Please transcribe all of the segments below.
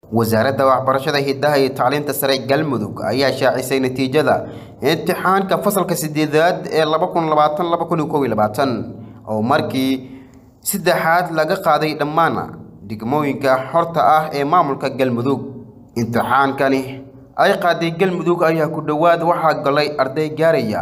wasaaradda waxbarashada hidaha iyo tacliinta sare galmudug ayaa shaacisay natiijada imtixaanka fasalka sideedaad ee oo markii saddexaad laga qaaday dhammaan degmooyinka xorta ah ee maamulka galmudug imtixaankani ay qaaday galmudug ayaa ku dhowaad waxaa galay arday gaaraya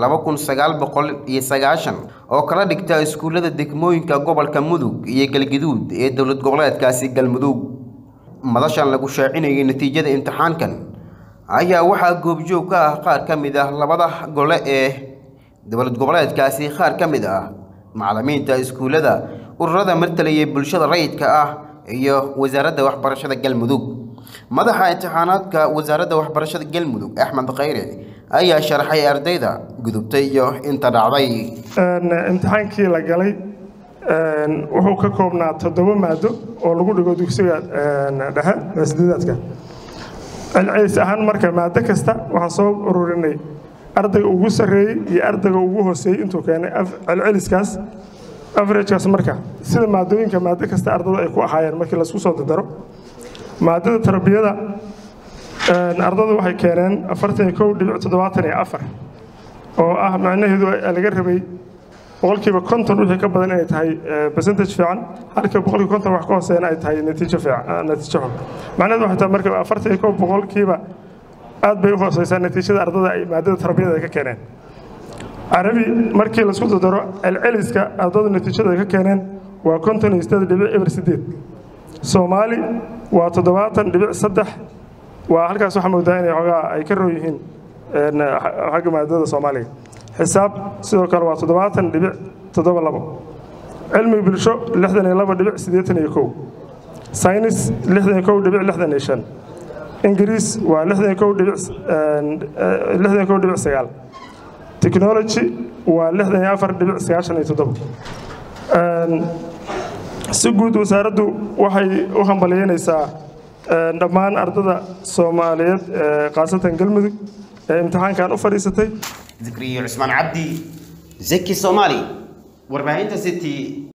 oo kala dhigta iskuullada degmooyinka gobolka mudug iyo galgaduud ee dowlad goboleedkaasi galmudug madashan lagu shaacinayay natiijada imtixaankan ayaa waxaa goobjoog ka ah qaar ka mid ah labada gole ee dowlad goboleedkaasi qaar ka mid ah macallimiinta iskuullada ururada martalaya bulshada rayidka ah iyo wasaaradda waxbarashada galmudug madaxa imtixaanaadka wasaaradda waxbarashada galmudug axmed khayre ayaa sharaxay ardayda gudubtay iyo inta dhacday imtixaankii la galay wuxuu ka koobnaa toddoba maado oo lagu dhigo dugsiga dhexe sideedaadka celcelis ahaan marka maado kasta waxaan soo ururinay ardayga ugu sarreeyey iyo ardayga ugu hooseeyey intuu keenay celceliskaas averagekaas marka sida maadooyinka maado kasta ardada ay ku ahaayeen markii laisku soo dardaro maadada tarbiyada ardada waxay keeneen afartan iyo kow dhibic toddobaatan iyo afar oo ah macnaheedu laga rabay boqolkiiba konton wixii ka badan inay tahay percentage fiican halka boqolkiiba konton wax ka hooseeyana ay tahay natiijo fiican natiijo xun macnaheedu waxay tahay marka afartan iyo kow boqolkiiba aad bay u hooseysaa natiijada ardada ay maadada tarbiyada ka keeneen carabi markii laisku dardaro celceliska ardada natiijada ay ka keeneen waa konton iyo sideed dhibic eber sideed soomaali waa toddobaatan dhibic saddex waa halkaas waxaa moodaa inay xoogaa ay ka roon yihiin xagga maadada soomaaliga xisaab sidoo kale waa toddobaatan dhibic toddoba labo cilmi bulsho lixdan iyo laba dhibic siddeetan iyo kow saynis lixdan iyo kow dhibic lixdan iyo shan ingiriis waa lixdan iyo kow dhibic lixdan iyo kow dhibic sagaal technology waa lixdan iyo afar dhibic sagaashan iyo toddoba si guud wasaaraddu waxay u hambaliyeynaysaa dhammaan ardada soomaaliyeed khaasatan galmudug ee imtixaankan u fadhiisatay zikriyo cusmaan cabdi zeki soomaali warbaahinta city